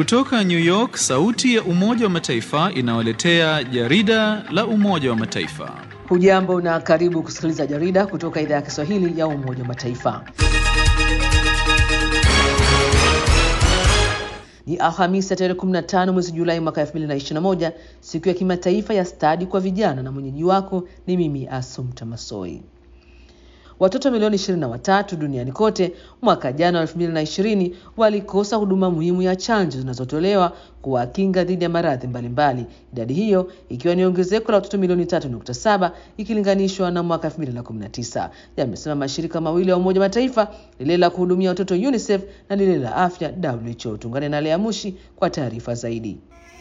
Kutoka New York, sauti ya Umoja wa Mataifa inawaletea jarida la Umoja wa Mataifa. Hujambo na karibu kusikiliza jarida kutoka idhaa ya Kiswahili ya Umoja wa Mataifa. Ni Alhamisi ya tarehe 15 mwezi Julai mwaka 2021, siku ya kimataifa ya stadi kwa vijana, na mwenyeji wako ni mimi Asumta Masoi. Watoto milioni 23 duniani kote mwaka jana wa 2020 walikosa huduma muhimu ya chanjo zinazotolewa kuwakinga dhidi ya maradhi mbalimbali, idadi hiyo ikiwa ni ongezeko la watoto milioni 3.7 ikilinganishwa na mwaka 2019, yamesema mashirika mawili ya Umoja wa Mataifa, lile la kuhudumia watoto UNICEF na lile la afya WHO. Tuungane na Lea Mushi kwa taarifa zaidi.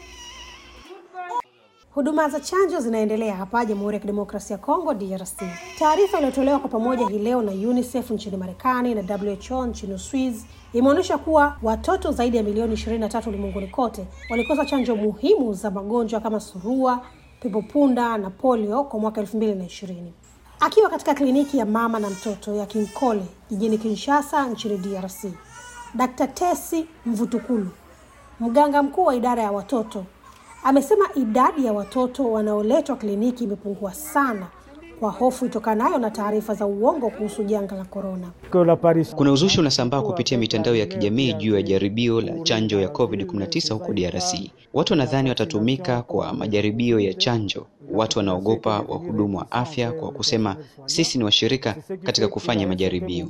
Huduma za chanjo zinaendelea hapa Jamhuri ya Kidemokrasia ya Kongo DRC. Taarifa iliyotolewa kwa pamoja hii leo na UNICEF nchini Marekani na WHO nchini Uswizi imeonyesha kuwa watoto zaidi ya milioni 23 ulimwenguni kote walikosa chanjo muhimu za magonjwa kama surua, pepopunda na polio kwa mwaka 2020. Akiwa katika kliniki ya mama na mtoto ya Kinkole jijini Kinshasa nchini DRC, Dr. Tesi Mvutukulu, mganga mkuu wa idara ya watoto amesema idadi ya watoto wanaoletwa kliniki imepungua sana kwa hofu itokanayo na taarifa za uongo kuhusu janga la korona. Kuna uzushi unasambaa kupitia mitandao ya kijamii juu ya jaribio la chanjo ya COVID-19 huko DRC. Watu wanadhani watatumika kwa majaribio ya chanjo. Watu wanaogopa wahudumu wa afya kwa kusema sisi ni washirika katika kufanya majaribio.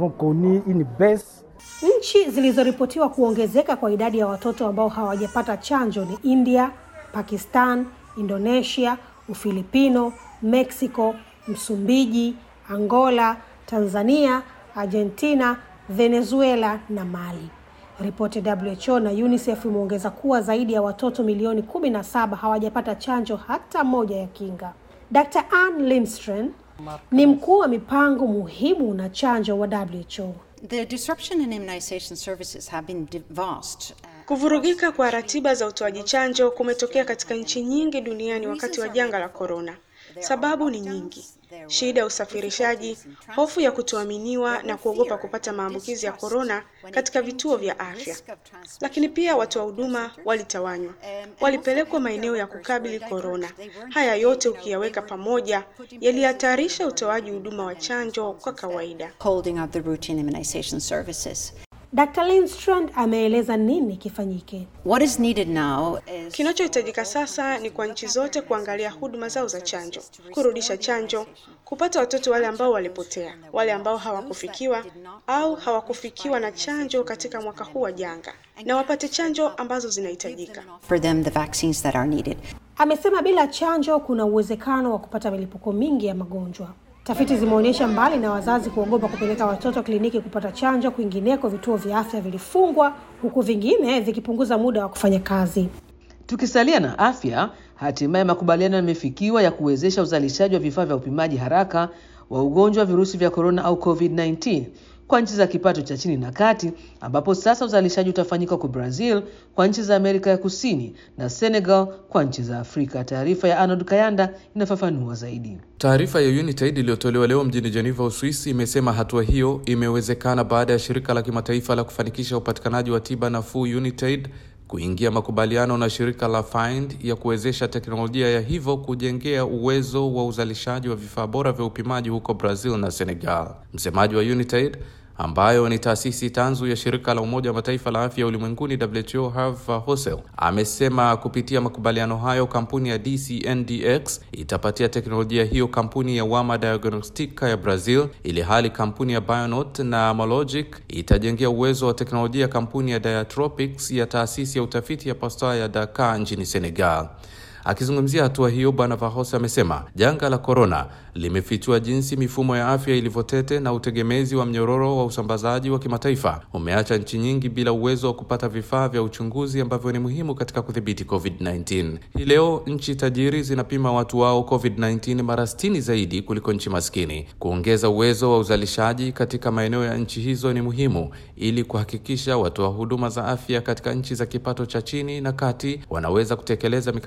Nchi zilizoripotiwa kuongezeka kwa idadi ya watoto ambao hawajapata chanjo ni India, Pakistan, Indonesia, Ufilipino, Mexico, Msumbiji, Angola, Tanzania, Argentina, Venezuela na Mali. Ripoti ya WHO na UNICEF imeongeza kuwa zaidi ya watoto milioni 17 hawajapata chanjo hata moja ya kinga. Dr. Ann Lindstrom ni mkuu wa mipango muhimu na chanjo wa WHO. The disruption in immunization services have been vast. Kuvurugika kwa ratiba za utoaji chanjo kumetokea katika nchi nyingi duniani wakati wa janga la korona. Sababu ni nyingi: shida ya usafirishaji, hofu ya kutoaminiwa na kuogopa kupata maambukizi ya korona katika vituo vya afya. Lakini pia watoa huduma walitawanywa, walipelekwa maeneo ya kukabili korona. Haya yote ukiyaweka pamoja, yalihatarisha utoaji huduma wa chanjo kwa kawaida. Holding up the routine immunization services. Dr. Lindstrand ameeleza nini kifanyike. What is needed now is Kinachohitajika sasa ni kwa nchi zote kuangalia huduma zao za chanjo, kurudisha chanjo, kupata watoto wale ambao walipotea, wale ambao hawakufikiwa au hawakufikiwa na chanjo katika mwaka huu wa janga, na wapate chanjo ambazo zinahitajika. for them the vaccines that are needed. Amesema bila chanjo kuna uwezekano wa kupata milipuko mingi ya magonjwa. Tafiti zimeonyesha mbali na wazazi kuogopa kupeleka watoto kliniki kupata chanjo, kwingineko vituo vya afya vilifungwa, huku vingine vikipunguza muda wa kufanya kazi. Tukisalia na afya, hatimaye makubaliano yamefikiwa ya kuwezesha uzalishaji wa vifaa vya upimaji haraka wa ugonjwa wa virusi vya korona au COVID-19 kwa nchi za kipato cha chini na kati, ambapo sasa uzalishaji utafanyika kwa Brazil, kwa nchi za Amerika ya Kusini na Senegal kwa nchi za Afrika. Taarifa ya Arnold Kayanda inafafanua zaidi. Taarifa ya UNITAID iliyotolewa leo mjini Geneva, Uswisi, imesema hatua hiyo imewezekana baada ya shirika la kimataifa la kufanikisha upatikanaji wa tiba nafuu UNITAID kuingia makubaliano na shirika la Find ya kuwezesha teknolojia ya hivyo kujengea uwezo wa uzalishaji wa vifaa bora vya upimaji huko Brazil na Senegal. Msemaji wa UNITAID ambayo ni taasisi tanzu ya shirika la Umoja wa Mataifa la afya ulimwenguni WHO, Herve Hosel amesema kupitia makubaliano hayo kampuni ya DCNDx itapatia teknolojia hiyo kampuni ya Wama Diagnostica ya Brazil, ili hali kampuni ya Bionot na Mologic itajengea uwezo wa teknolojia kampuni ya Diatropics ya taasisi ya utafiti ya Pasteur ya Dakar nchini Senegal. Akizungumzia hatua hiyo, Bwana Vahos amesema janga la korona limefichua jinsi mifumo ya afya ilivyotete na utegemezi wa mnyororo wa usambazaji wa kimataifa umeacha nchi nyingi bila uwezo wa kupata vifaa vya uchunguzi ambavyo ni muhimu katika kudhibiti COVID-19. Hii leo nchi tajiri zinapima watu wao COVID-19 mara 60 zaidi kuliko nchi maskini. Kuongeza uwezo wa uzalishaji katika maeneo ya nchi hizo ni muhimu ili kuhakikisha watoa huduma za afya katika nchi za kipato cha chini na kati wanaweza kutekeleza mikakati yao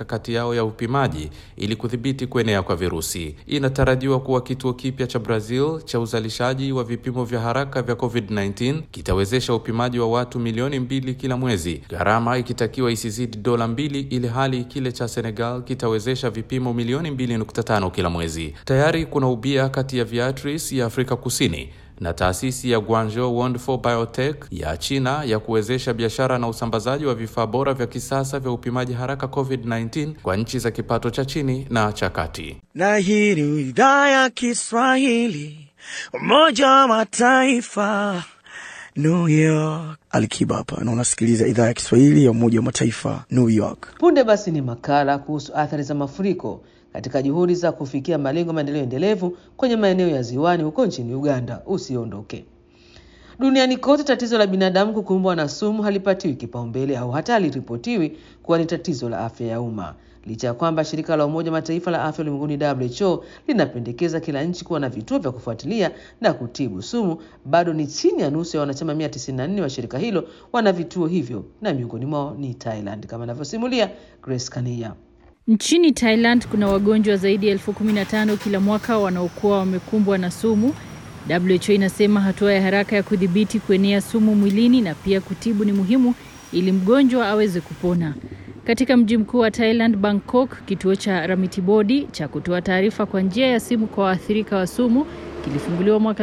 yao ya upimaji ili kudhibiti kuenea kwa virusi. Inatarajiwa kuwa kituo kipya cha Brazil cha uzalishaji wa vipimo vya haraka vya COVID-19 kitawezesha upimaji wa watu milioni mbili kila mwezi, gharama ikitakiwa isizidi dola mbili, ili hali kile cha Senegal kitawezesha vipimo milioni mbili nukta tano kila mwezi. Tayari kuna ubia kati ya Viatris ya Afrika Kusini na taasisi ya Guangzhou Wonderful Biotech ya China ya kuwezesha biashara na usambazaji wa vifaa bora vya kisasa vya upimaji haraka COVID-19 kwa nchi za kipato cha chini na cha kati. Na hii ni idhaa ya Kiswahili, Umoja wa Mataifa, New York. Alikiba hapa na unasikiliza idhaa ya Kiswahili ya Umoja wa Mataifa, New York. Punde basi ni makala kuhusu athari za mafuriko katika juhudi za kufikia malengo ya maendeleo endelevu kwenye maeneo ya ziwani huko nchini Uganda. Usiondoke. Duniani kote tatizo la binadamu kukumbwa na sumu halipatiwi kipaumbele au hata haliripotiwi kuwa ni tatizo la afya ya umma, licha ya kwamba shirika la Umoja Mataifa la afya ulimwenguni WHO linapendekeza kila nchi kuwa na vituo vya kufuatilia na kutibu sumu. Bado ni chini ya nusu ya wanachama 194 wa shirika hilo wana vituo hivyo, na miongoni mwao ni Thailand, kama anavyosimulia Grace Kania. Nchini Thailand kuna wagonjwa zaidi ya elfu kumi na tano kila mwaka wanaokuwa wamekumbwa na sumu. WHO inasema hatua ya haraka ya kudhibiti kuenea sumu mwilini na pia kutibu ni muhimu ili mgonjwa aweze kupona. Katika mji mkuu wa Thailand, Bangkok, kituo cha Ramitibodi cha kutoa taarifa kwa njia ya simu kwa waathirika wa sumu kilifunguliwa mwaka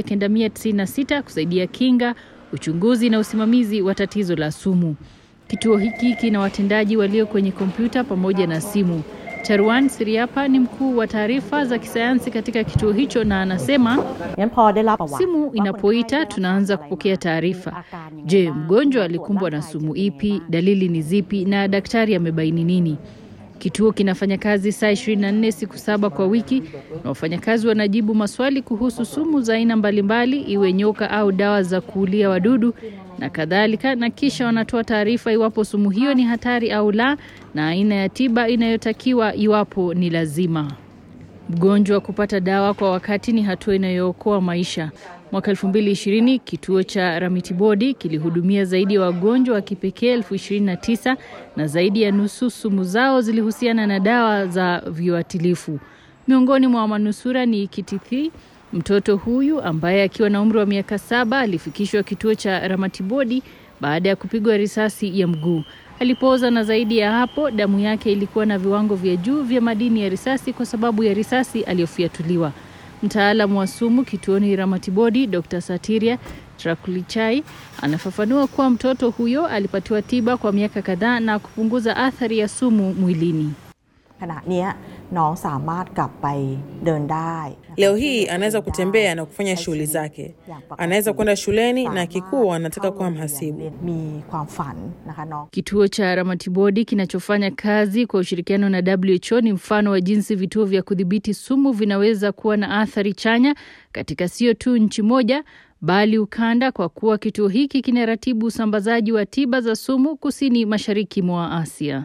1996 kusaidia kinga, uchunguzi na usimamizi wa tatizo la sumu. Kituo hiki kina watendaji walio kwenye kompyuta pamoja na simu. Charwan Siriapa ni mkuu wa taarifa za kisayansi katika kituo hicho na anasema simu inapoita tunaanza kupokea taarifa. Je, mgonjwa alikumbwa na sumu ipi? Dalili ni zipi? Na daktari amebaini nini? Kituo kinafanya kazi saa 24 siku saba kwa wiki na wafanyakazi wanajibu maswali kuhusu sumu za aina mbalimbali, iwe nyoka au dawa za kuulia wadudu na kadhalika, na kisha wanatoa taarifa iwapo sumu hiyo ni hatari au la, na aina ya tiba inayotakiwa iwapo ni lazima. Mgonjwa kupata dawa kwa wakati ni hatua inayookoa maisha. Mwaka 2020 kituo cha Ramitibodi kilihudumia zaidi ya wagonjwa wa kipekee elfu ishirini na tisa na zaidi ya nusu sumu zao zilihusiana na dawa za viuatilifu. Miongoni mwa manusura ni Kitithi, mtoto huyu ambaye akiwa na umri wa miaka saba alifikishwa kituo cha Ramatibodi baada ya kupigwa risasi ya mguu. Alipooza na zaidi ya hapo, damu yake ilikuwa na viwango vya juu vya madini ya risasi kwa sababu ya risasi aliyofiatuliwa. Mtaalamu wa sumu kituoni Ramatibodi, Dr. Satiria Trakulichai anafafanua kuwa mtoto huyo alipatiwa tiba kwa miaka kadhaa na kupunguza athari ya sumu mwilini. Leo hii anaweza kutembea na kufanya shughuli zake, anaweza kwenda shuleni na kikuu anataka kuwa mhasibu. Kituo cha Ramatibodi kinachofanya kazi kwa ushirikiano na WHO ni mfano wa jinsi vituo vya kudhibiti sumu vinaweza kuwa na athari chanya katika sio tu nchi moja bali ukanda, kwa kuwa kituo hiki kinaratibu usambazaji wa tiba za sumu kusini mashariki mwa Asia.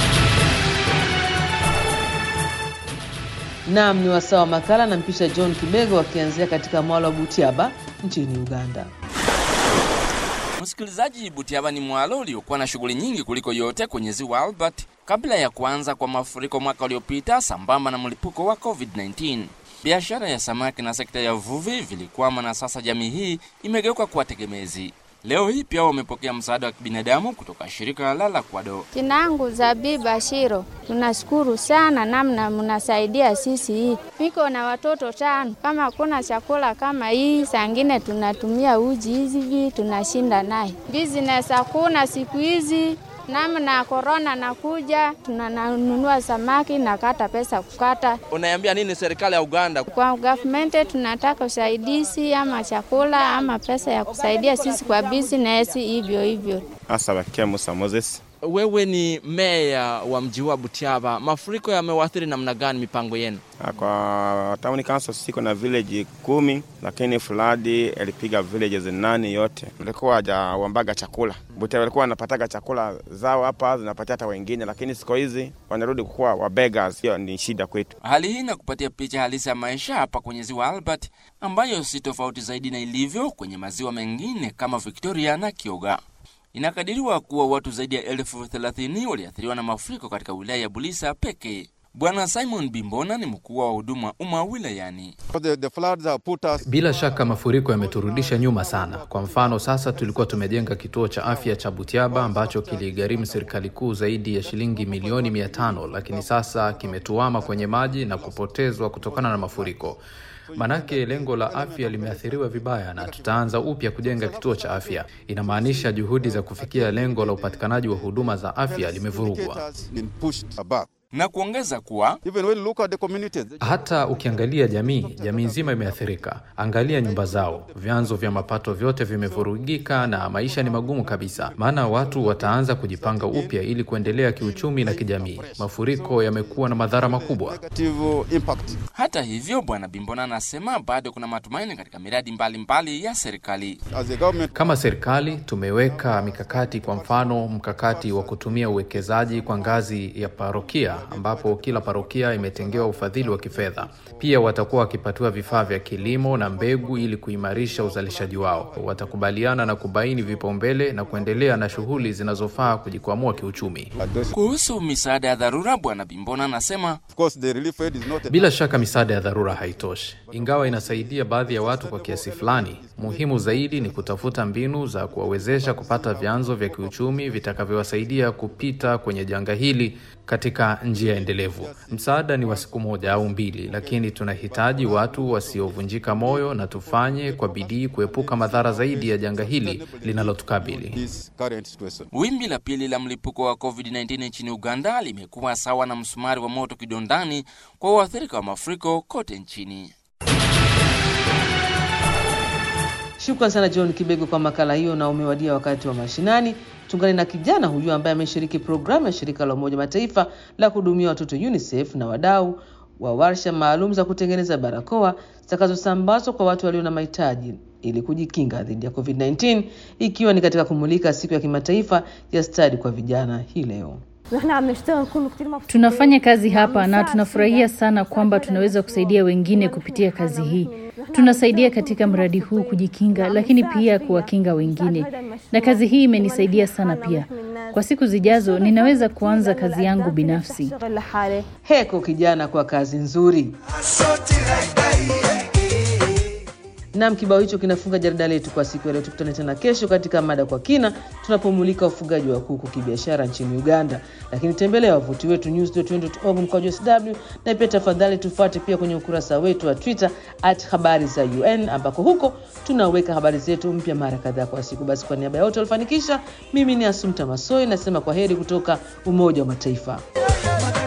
Naam, ni wasaa wa makala na mpisha John Kibego akianzia katika mwalo wa Butiaba nchini Uganda. Msikilizaji, Butiaba ni mwalo uliokuwa na shughuli nyingi kuliko yote kwenye ziwa Albert kabla ya kuanza kwa mafuriko mwaka uliopita, sambamba na mlipuko wa COVID-19. Biashara ya samaki na sekta ya uvuvi vilikwama na sasa jamii hii imegeuka kuwa tegemezi. Leo hii pia wamepokea msaada wa kibinadamu kutoka shirika la Lakwado. Jina langu Zabiba Shiro. Tunashukuru sana namna mnasaidia sisi hii. Niko na watoto tano, kama kuna chakula kama hii, sangine tunatumia uji hizi hivi tunashinda naye. Business hakuna siku hizi namna korona nakuja, tunanunua samaki na kata pesa kukata. Unaiambia nini serikali ya Uganda? Kwa government tunataka usaidizi ama chakula ama pesa ya kusaidia sisi kwa business hivyo hivyo. Asabakia Musa Moses. Wewe ni meya wa mji wa Butiaba, mafuriko yamewaathiri namna gani mipango yenu? Kwa town council siko na village kumi, lakini flood ilipiga villages nane yote. Walikuwa hajawambaga chakula Butiaba, walikuwa wanapataga chakula zao hapa zinapatia hata wengine, lakini siku hizi wanarudi kuwa wa beggars. Hiyo ni shida kwetu. Hali hii inakupatia picha halisi ya maisha hapa kwenye ziwa Albert, ambayo si tofauti zaidi na ilivyo kwenye maziwa mengine kama Victoria na Kyoga. Inakadiriwa kuwa watu zaidi ya elfu thelathini waliathiriwa na mafuriko katika wilaya ya Bulisa pekee. Bwana Simon Bimbona ni mkuu wa huduma wa umma wilayani. Bila shaka mafuriko yameturudisha nyuma sana. Kwa mfano, sasa tulikuwa tumejenga kituo cha afya cha Butiaba ambacho kiligharimu serikali kuu zaidi ya shilingi milioni mia tano, lakini sasa kimetuama kwenye maji na kupotezwa kutokana na mafuriko. Manake lengo la afya limeathiriwa vibaya na tutaanza upya kujenga kituo cha afya. Inamaanisha juhudi za kufikia lengo la upatikanaji wa huduma za afya limevurugwa. na kuongeza kuwa Hata ukiangalia jamii, jamii nzima imeathirika. Angalia nyumba zao, vyanzo vya mapato vyote vimevurugika na maisha ni magumu kabisa, maana watu wataanza kujipanga upya ili kuendelea kiuchumi na kijamii. Mafuriko yamekuwa na madhara makubwa. hata hivyo, Bwana Bimbona anasema bado kuna matumaini katika miradi mbalimbali mbali ya serikali. Kama serikali tumeweka mikakati, kwa mfano mkakati wa kutumia uwekezaji kwa ngazi ya parokia, ambapo kila parokia imetengewa ufadhili wa kifedha. Pia watakuwa wakipatiwa vifaa vya kilimo na mbegu ili kuimarisha uzalishaji wao. Watakubaliana na kubaini vipaumbele na kuendelea na shughuli zinazofaa kujikwamua kiuchumi. Kuhusu misaada ya dharura, Bwana Bimbona anasema Bila shaka misaada ya dharura haitoshi, ingawa inasaidia baadhi ya watu kwa kiasi fulani. Muhimu zaidi ni kutafuta mbinu za kuwawezesha kupata vyanzo vya kiuchumi vitakavyowasaidia kupita kwenye janga hili katika njia endelevu. Msaada ni wa siku moja au mbili, lakini tunahitaji watu wasiovunjika moyo na tufanye kwa bidii kuepuka madhara zaidi ya janga hili linalotukabili. wimbi la pili la mlipuko wa COVID-19 nchini Uganda limekuwa sawa na msumari wa moto kidondani kwa waathirika wa mafuriko kote nchini. Shukran sana John Kibego kwa makala hiyo, na umewadia wakati wa mashinani. Tungane na kijana huyu ambaye ameshiriki programu ya shirika la Umoja Mataifa la kuhudumia watoto UNICEF na wadau wa warsha maalum za kutengeneza barakoa zitakazosambazwa kwa watu walio na mahitaji ili kujikinga dhidi ya COVID-19 ikiwa ni katika kumulika siku ya kimataifa ya stadi kwa vijana hii leo. Tunafanya kazi hapa na tunafurahia sana kwamba tunaweza kusaidia wengine kupitia kazi hii. Tunasaidia katika mradi huu kujikinga, lakini pia kuwakinga wengine, na kazi hii imenisaidia sana pia. Kwa siku zijazo ninaweza kuanza kazi yangu binafsi. Heko kijana kwa kazi nzuri. Nam, kibao hicho kinafunga jarida letu kwa siku ya leo. Tukutane tena kesho katika mada kwa kina, tunapomulika ufugaji wa kuku kibiashara nchini Uganda. Lakini tembelea wavuti wetu news.un.org mkwaju sw, na pia tafadhali tufuate pia kwenye ukurasa wetu wa Twitter at habari za UN, ambako huko tunaweka habari zetu mpya mara kadhaa kwa siku. Basi kwa niaba ya wote walifanikisha, mimi ni Asumta Masoi nasema kwa heri kutoka Umoja wa Mataifa.